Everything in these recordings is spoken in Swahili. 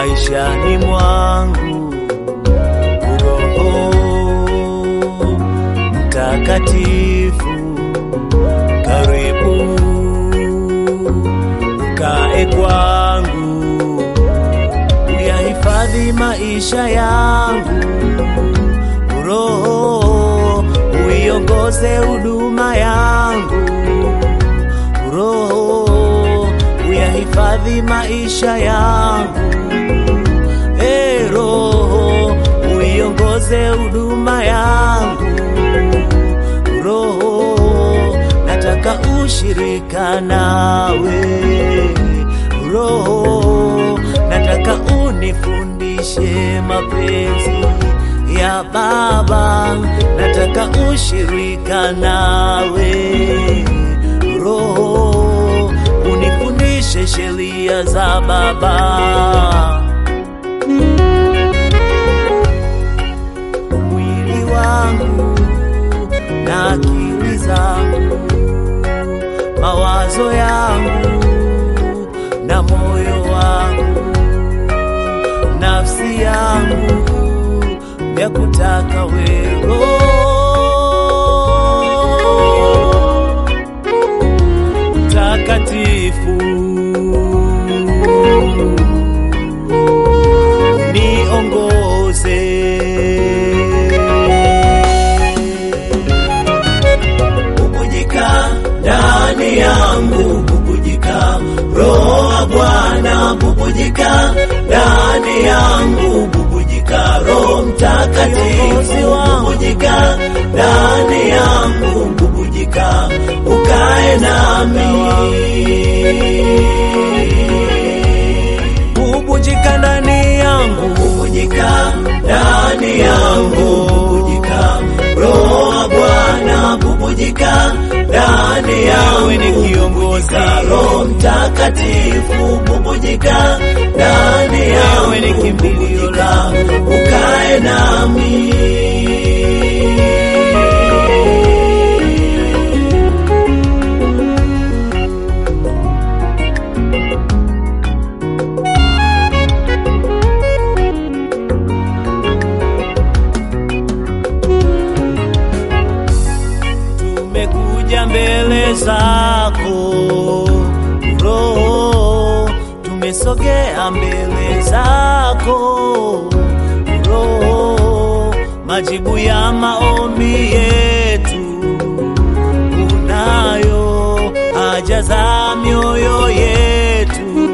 maishani mwangu. Roho Mtakatifu, karibu ukae kwangu, uyahifadhi maisha yangu. Roho uiongoze huduma yangu. Roho uyahifadhi maisha yangu. E Roho uiongoze huduma yangu. Roho nataka ushirika nawe. Roho nataka unifundishe mapenzi ya Baba, nataka ushirika nawe. Roho unifundishe sheria za Baba. Mwili wangu na akili zangu, mawazo yangu na moyo wangu, nafsi yangu ya kutaka wewe mtakatifu niongoze bubujika ndani yangu bubujika roho wa bwana bubujika ndani yangu bubujika roho mtakatifu bubujika ndani yangu bubujika ukae nami bubujika ndani yangu bubujika ndani yangu bubujika roho wa bwana bubujika ndani yangu ni kiongozi roho mtakatifu bubujika ndani yangu ni kimbilio langu ukae nami tumekuja mbele zako Roho, tumesogea mbele zako Roho, majibu ya maombi yetu unayo, haja za mioyo yetu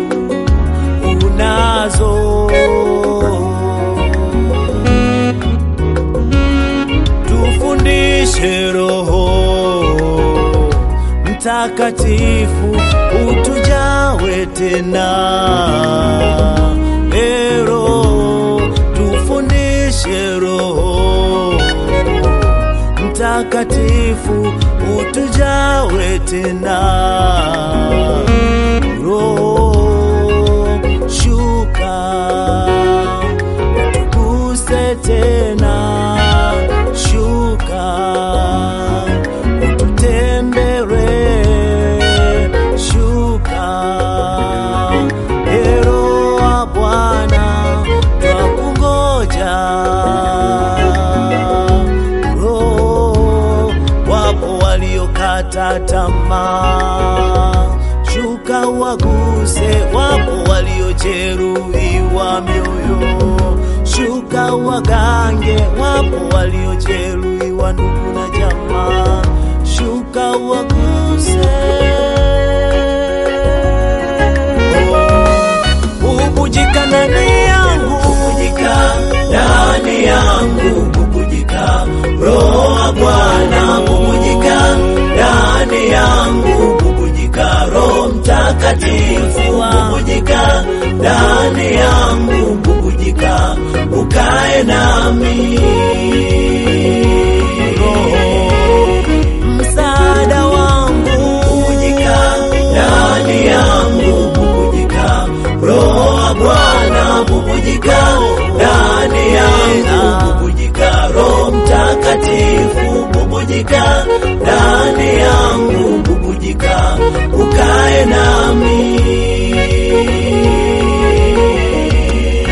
unazo tufundishe Roho Mtakatifu, utujawe tena. E Roho, tufundishe Roho Mtakatifu, utujawe tena. Roho, shuka utuguse tena, shuka ututembere, shuka Ero wa Bwana, twakungoja. Roho, wapo waliokata tamaa, shuka waguse, wapo waliojeruhiwa mioyo, shuka wagange, wapo waliojeruhiwa ndugu na jamaa, shuka waguse. Bubujika ndani yangu, bubujika ndani yangu, bubujika Roho wa Bwana, bubujika ndani yangu, bubujika Roho Mtakatifu, bubujika ndani yangu, bubujika ukae nami. Msaada wangu, bubujika ndani yangu, bubujika Roho wa Bwana, bubujika ndani yangu, bubujika Roho Mtakatifu, bubujika ndani yangu, bubujika ukae nami.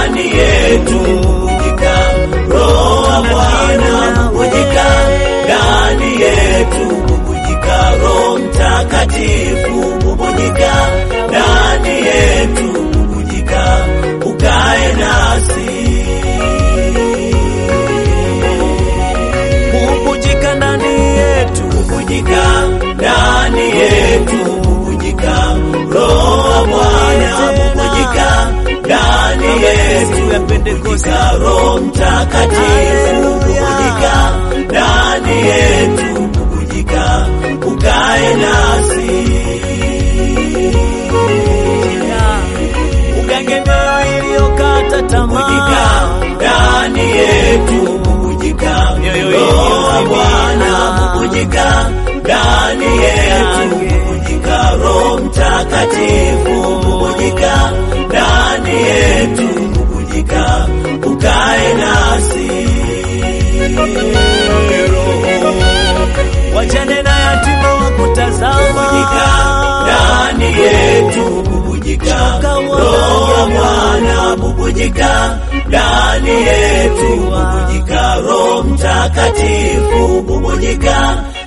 ndani yetu bubujika roho wa Bwana bubujika ndani yetu bubujika roho mtakatifu bubujika ndani yetu bubujika ukae nasi bubujika ndani yetu bubujika ndani yetu bubujika roho wa Bwana bubujika ndani yetu bubujika roho mtakatifu bubujika ndani yetu bubujika ukae nasi Ugenge mioyo iliyokata bubujika tamaa, ndani yetu bubujika Mioyo roho wa iliyozimia. Bwana bubujika ndani yetu bubujika roho mtakatifu bubujika ndani yetu bubujika ukae nasi wajane na yatima wa kutazama, bubujika ndani yetu bubujika Shuka roho wa Bwana bubujika ndani yetu bubujika roho mtakatifu bubujika